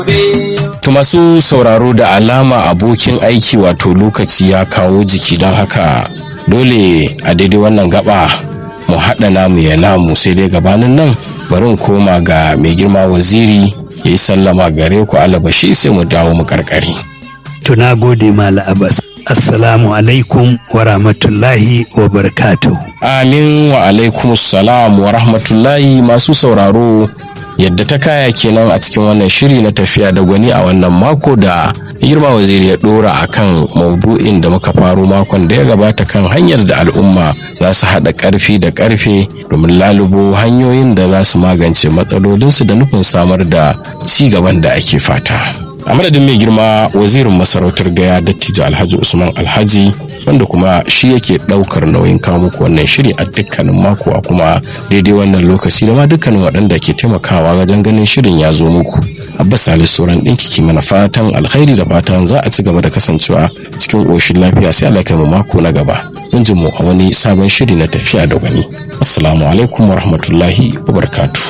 To masu sauraro da alama abokin aiki wato lokaci ya kawo jiki don haka dole a daidai wannan gaba mu haɗa namu ya namu sai dai gabanin nan bari in koma ga mai girma waziri ya yi sallama gare ku alabashi sai mu dawo mu karkari. Tuna gode Mala Abbas. Assalamu alaikum wa rahmatullahi wa barakatuh. Amin wa alaikum salam wa rahmatullahi masu sauraro yadda ta kaya kenan a cikin wannan shiri na tafiya da gwani a wannan mako da girma waziri ya dora a kan maudu'in da muka faro makon da ya gabata kan hanyar da al'umma za su haɗa ƙarfi da ƙarfe domin lalubo hanyoyin da za su magance matsalolinsu da nufin samar da ci gaban da ake fata. a madadin mai girma wazirin masarautar gaya dattijo alhaji usman alhaji wanda kuma shi yake daukar nauyin kawo muku wannan shiri a dukkanin mako a kuma daidai wannan lokaci da ma dukkanin waɗanda ke taimakawa wajen ganin shirin ya zo muku abbas salisu sauran ɗinki ki mana fatan alkhairi da fatan za a ci gaba da kasancewa cikin ƙoshin lafiya sai Allah kai mu mako na gaba mun ji mu a wani sabon shiri na tafiya da wani assalamu alaikum wa rahmatullahi wa barakatuh